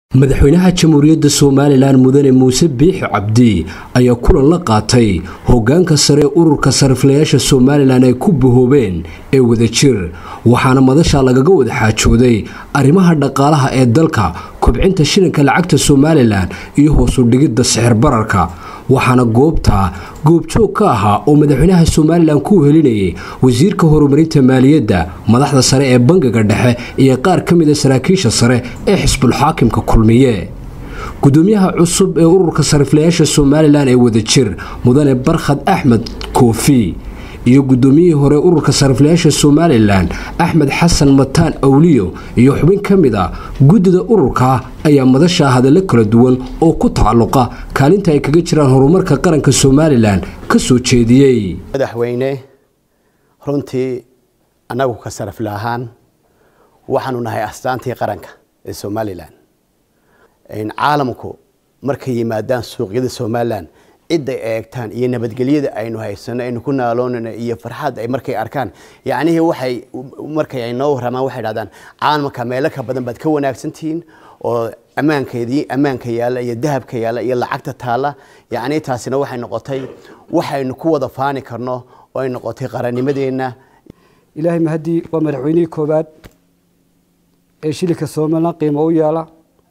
madaxweynaha jamhuuriyadda somalilan mudane muuse biixi cabdi ayaa kulan la qaatay hogaanka sare ururka sariflayaasha somalilan ay ku bahoobeen ee wadajir waxaana madasha lagaga wada xaajooday arrimaha dhaqaalaha ee dalka kobcinta shilinka lacagta somalilan iyo hoosu dhigidda sixir bararka waxaana goobta goobjoog ka ahaa oo madaxweynaha somalilan ku helinayay wasiirka horumarinta maaliyadda madaxda sare ee bangiga dhexe iyo qaar ka mida saraakiisha sare ee xisbulxaakimka kulmiye gudoomiyaha cusub ee ururka sariflayaasha somalilan ee wadajir mudane barkhad axmed koofi iyo gudoomiyihii hore ururka sariflayaasha somalilan axmed xasan mataan awliyo iyo xubin ka mid a guddida ururka ayaa madasha hadallo kala duwan oo ku tacalluqa kaalinta ay kaga jiraan horumarka qaranka somalilan ka soo jeediyey madaxweyne runtii annagu ka sarifla ahaan waxaanu nahay astaantii qaranka ee somalilan caalamku markay yimaadaan suuqyada somalilan cidday eegtaan iyo nabadgelyada aynu haysano aynu ku naaloonana iyo farxad ay markay arkaan yacnihii waxay markay ay noo warramaan waxay dhahdaan caalamka meelo ka badan baad ka wanaagsantihiin oo ammaankeedii ammaanka yaalla iyo dahabka yaalla iyo lacagta taalla yacni taasina waxay noqotay waxaynu ku wada faani karno oo ay noqotay qarannimadeenna ilaahay mahaddii waa madaxweynihii koowaad ee shilinka somalilan qiimo u yaala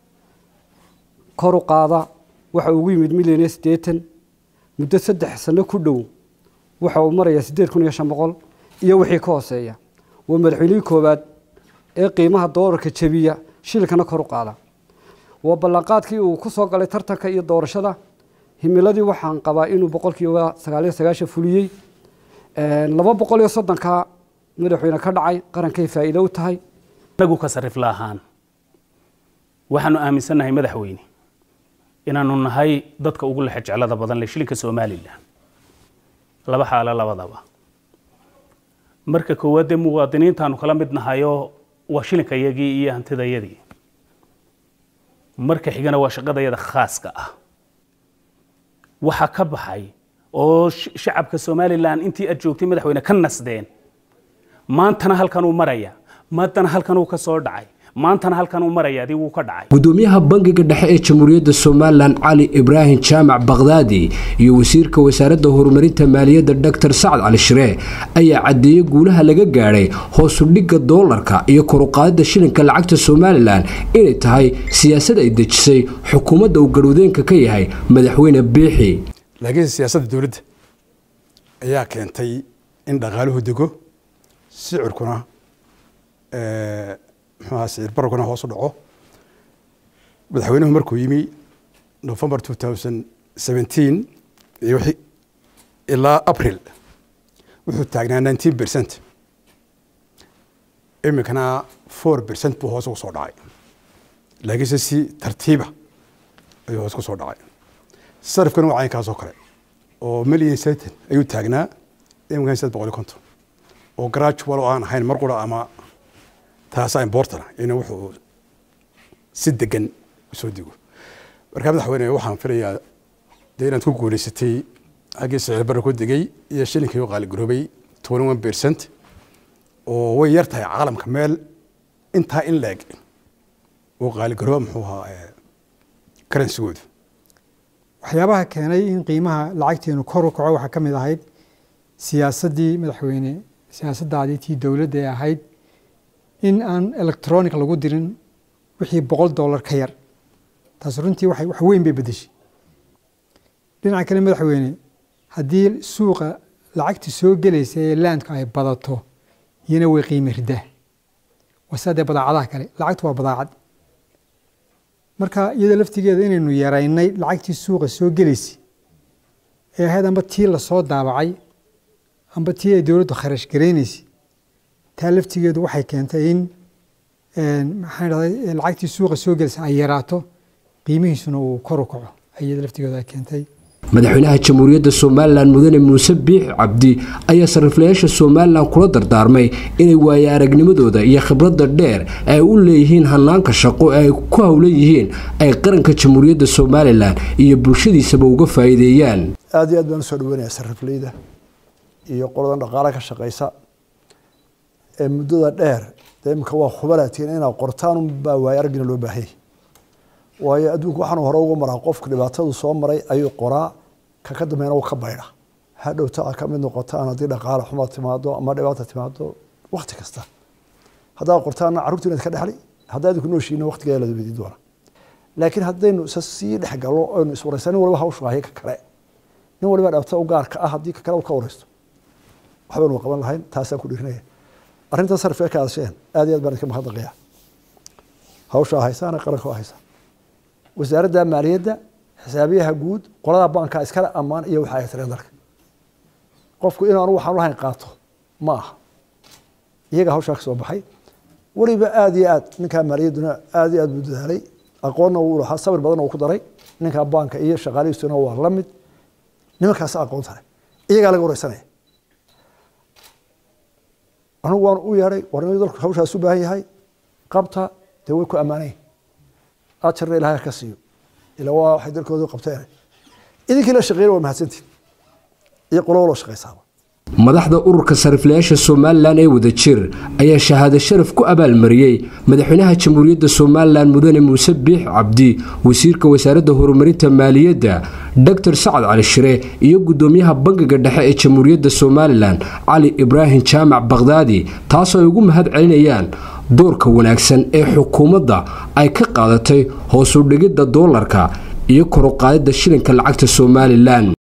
kor u qaada waxa ugu yimid milyan iyo siddeetan muddo saddex sano ku dhow waxa uu marayaa siddeed kun iyo shan boqol iyo wixii ka hooseeya waa madaxweynihii koowaad ee qiimaha doolarka jebiya shilinkana kor u qaada waa ballanqaadkii uu ku soo galay tartanka iyo doorashada himiladii waxaan qabaa inuu boqolkiiba sagaaliyo sagaashan fuliyey laba boqol iyo soddonka madaxweyne ka dhacay qarankay faa'iido u tahay anagu ka sarifla ahaan waxaanu aaminsannahay madaxweyne inaanu nahay dadka ugu lexe jeclada badan leh shilinka somalilan laba xaalo labadaba marka koowaad dee muwaadiniintaanu kala mid nahayoo waa shilinka yagii iyo hantidayadii marka xigana waa shaqadayada khaaska ah waxaa ka baxay oo shacabka somalilan intii aad joogtay madaxweyne ka nasdeen maantana halkanuu maraya maantana halkanuu ka soo dhacay maantana halkan uu maraya adii wuu ka dhacay gudoomiyaha bangiga dhexe ee jamhuuriyadda somalilan cali ibraahim jaamac bakhdaadi iyo wasiirka wasaaradda horumarinta maaliyadda doctor sacad cali shiree ayaa caddeeyey guulaha laga gaadhay hoosudhigga doolarka iyo koruqaadida shilinka lacagta somalilan inay tahay siyaasad ay dejisay xukuumadda uu garwadeenka ka yahay madaxweyne biixi laakiinse siyaasadda dowladda ayaa keentay in dhaqaaluhu dego sicirkuna muxuaha sicir bararkuna hoos u dhaco madaxweynuhu markuu yimi november two thousand seventeen iyo ilaa april wuxuu taagnaa nineteen percent iminkana four percent buu hoos ugu soo dhacay laakiinse si tartiiba ayuu hoos ku soo dhacay sarifkana waa caynkaas oo kale oo million satan ayuu taagnaa iminkana saddex boqol iyo konton oo gradual oo aan ahayn mar qura ama taasaa importana in wuxuu si degan usoo digo markaa madaxweyne waxaan filayaa dee inaad ku guuleysatay xaggii sicir barra ku degay iyo shilinkii oo qaaligaroobay twenty one percent oo way yar tahay caalamka meel intaa in leeg oo qaaligarooba muxuu ahaa karansigoodu waxyaabaha keenay in qiimaha lacagteenu kor u kaco waxaa ka mid ahayd siyaasaddii madaxweyne siyaasaddaadii tii dowladda ee ahayd in aan electronic lagu dirin wixii boqol dollar ka yar taas runtii wax weyn bay bedeshay dhinaca kale madaxweyne haddii suuqa lacagta soo gelaysa ee laandka ay badato iyana way qiime ridaa wasadee badaacadaha kale lacagtu waa badaacad marka iyada laftigeeda inaynu yaraynay lacagtii suuqa soo gelaysay ee ahayd amba tii lasoo daabacay amba tii ay dowladdu kharash garaynaysay taa laftigeedu waxay keentay in maxaan dhahday lacagtii suuqa soo gelisa ay yaraato qiimihiisuna uu kor u kaco iyada laftigeedu ay keentay madaxweynaha jamhuuriyadda somalilan mudane muuse biixi cabdi ayaa sariflayaasha somalilan kula dardaarmay inay waaye aragnimadooda iyo khibradda dheer ay u leeyihiin hanaanka shaqo ee ay ku howlan yihiin ay qaranka jamhuuriyadda somalilan iyo bulshadiisaba uga faa'iideeyaan aada iyo aad baan usoo dhaweynaya sarifleyda iyo qoladan dhaqaala ka shaqeysa ee muddada dheer dee imika waa khubalatiin inaad qortaan unbaa waaye araggina loo baahanyay waayo adduunku waxaanu hore uga maraa qofka dhibaatadu soo maray ayuu qoraa ka ka dambeena u ka baydha hadhowta aad ka mid noqotaan haddii dhaqaale xuma timaado ama dhibaata timaado wakti kasta haddaad qortaana carruurtu inaad ka dhexli haddaa idinku nooshiina waktigeeda lada weydiin doona laakiin haddaynu isa sii dhexgalo aynu iswaraysaa nin waliba hawshu hayo ka kale nin waliba dhabta u gaarka ah haddii ka kale u ka waraysto waxbaynu qaban lahayn taasaan ku dhirinaya arrinta sarfiga ka hadasheen aad iyo aad baan idinka mahadnaqaya hawshaa haysaana qaranka haysa wasaaradda maaliyadda xisaabiyaha guud qolada banka iskale ammaan iyo waxa ay tireen dalka qofku inaanu waxaan lahayn qaato ma aha iyaga hawshaa ka soo baxay weliba aada iyo aad ninkaa maaliyadduna aada iyo aad buu dadaalay aqoonna wuu lahaa sabir badanna uu ku daray ninkaa banka iyo shaqaalihiisuna waa la mid nimankaas aqoon tale iyagaa laga wareysanaya anigu waan u yeedhay warnimada dalku hawshaas u baahan yahay qabta dee way ku ammaanayn ajarna ilaahay ka siiyo ila waa waxay dalkooda qabteen idinkii la shaqeeyna waa mahadsantiin iyo qolo loo shaqaysaaba madaxda ururka sariflayaasha somalilan ee wadajir ayaa shahaado sharaf ku abaalmariyey madaxweynaha jamhuuriyadda somalilan mudane muuse biix cabdi wasiirka wasaaradda horumarinta maaliyadda doctor sacad cali shire iyo gudoomiyaha bangiga dhexe ee jamhuuriyadda somalilan cali ibraahim jaamac bakhdaadi taasoo ay ugu mahad celinayaan doorka wanaagsan ee xukuumadda ay ka qaadatay hoos u dhigidda doolarka iyo koruqaadidda shilinka lacagta somalilan